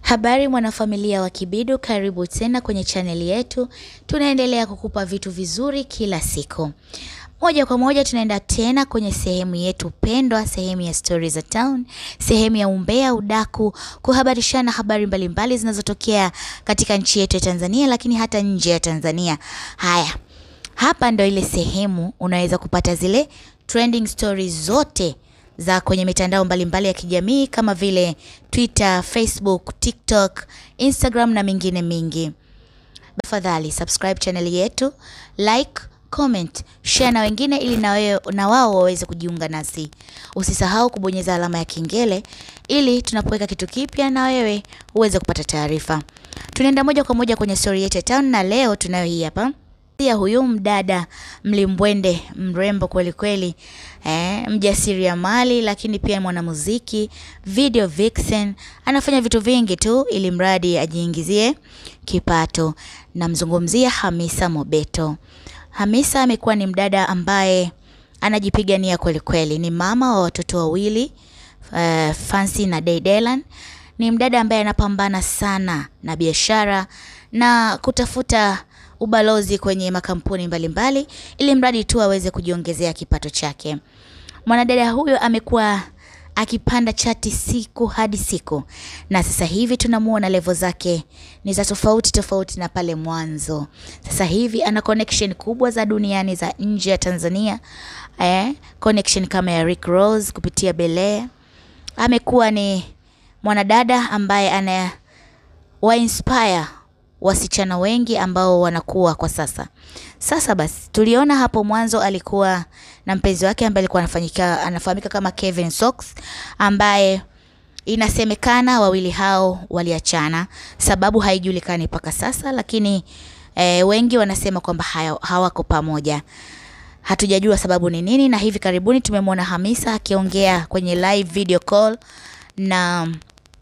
Habari mwanafamilia wa Kibidu, karibu tena kwenye chaneli yetu. Tunaendelea kukupa vitu vizuri kila siku. Moja kwa moja tunaenda tena kwenye sehemu yetu pendwa, sehemu ya Stories za Town, sehemu ya umbea, udaku, kuhabarishana habari mbalimbali zinazotokea katika nchi yetu ya Tanzania, lakini hata nje ya Tanzania. Haya, hapa ndo ile sehemu unaweza kupata zile trending stories zote za kwenye mitandao mbalimbali ya kijamii kama vile Twitter, Facebook, TikTok, Instagram na mingine mingi. Tafadhali subscribe channel yetu, like, comment, share na wengine ili na, wewe, na wao waweze kujiunga nasi. Usisahau kubonyeza alama ya kengele ili tunapoweka kitu kipya na wewe uweze kupata taarifa. Tunaenda moja kwa moja kwenye story yetu ya town na leo tunayo hii hapa ya huyu mdada mlimbwende mrembo kweli kweli, eh, mjasiriamali lakini pia mwanamuziki, video vixen, anafanya vitu vingi tu ili mradi ajiingizie kipato. Namzungumzia Hamisa Mobeto. Hamisa amekuwa ni mdada ambaye anajipigania kweli kweli, ni mama wa watoto wawili uh, Fancy na Daydelan. Ni mdada ambaye anapambana sana na biashara na kutafuta ubalozi kwenye makampuni mbalimbali mbali, ili mradi tu aweze kujiongezea kipato chake. Mwanadada huyo amekuwa akipanda chati siku hadi siku, na sasa hivi tunamuona levo zake ni za tofauti tofauti na pale mwanzo. Sasa hivi ana connection kubwa za duniani za nje ya Tanzania, eh, connection kama ya Rick Ross kupitia Bele. Amekuwa ni mwanadada ambaye ana wa inspire wasichana wengi ambao wanakuwa kwa sasa. Sasa basi, tuliona hapo mwanzo alikuwa na mpenzi wake ambaye alikuwa anafanyika anafahamika kama Kevin Sox ambaye inasemekana wawili hao waliachana, sababu haijulikani mpaka sasa, lakini e, wengi wanasema kwamba hawako pamoja. Hatujajua sababu ni nini, na hivi karibuni tumemwona Hamisa akiongea kwenye live video call na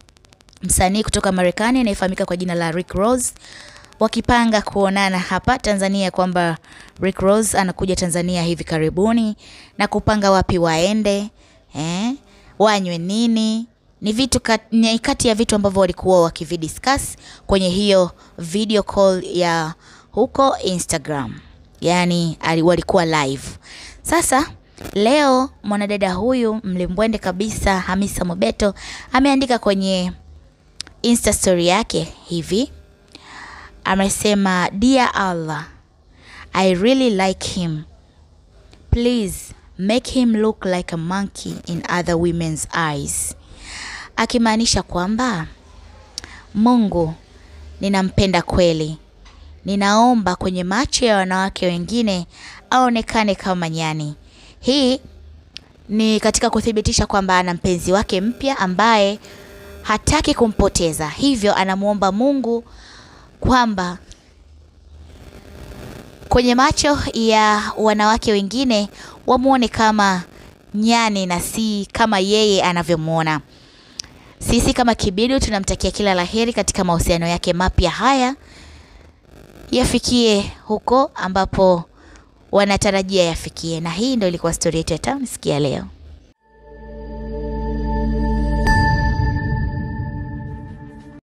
msanii kutoka Marekani anayefahamika kwa jina la Rick Ross wakipanga kuonana hapa Tanzania, kwamba Rick Ross anakuja Tanzania hivi karibuni na kupanga wapi waende, eh, wanywe nini. Ni vitu kat, ni kati ya vitu ambavyo walikuwa wakividiscuss kwenye hiyo video call ya huko Instagram, yaani walikuwa live. Sasa leo mwanadada huyu mlimbwende kabisa Hamisa Mobeto ameandika kwenye Insta story yake hivi, amesema dear Allah, I really like him, please make him look like a monkey in other women's eyes, akimaanisha kwamba Mungu, ninampenda kweli, ninaomba kwenye macho ya wanawake wengine aonekane kama nyani. Hii ni katika kuthibitisha kwamba ana mpenzi wake mpya ambaye hataki kumpoteza, hivyo anamwomba Mungu kwamba kwenye macho ya wanawake wengine wamwone kama nyani na si kama yeye anavyomwona. Sisi kama Kibidu tunamtakia kila laheri katika mahusiano yake mapya haya, yafikie huko ambapo wanatarajia yafikie. Na hii ndio ilikuwa stori yetu ya town sikia leo.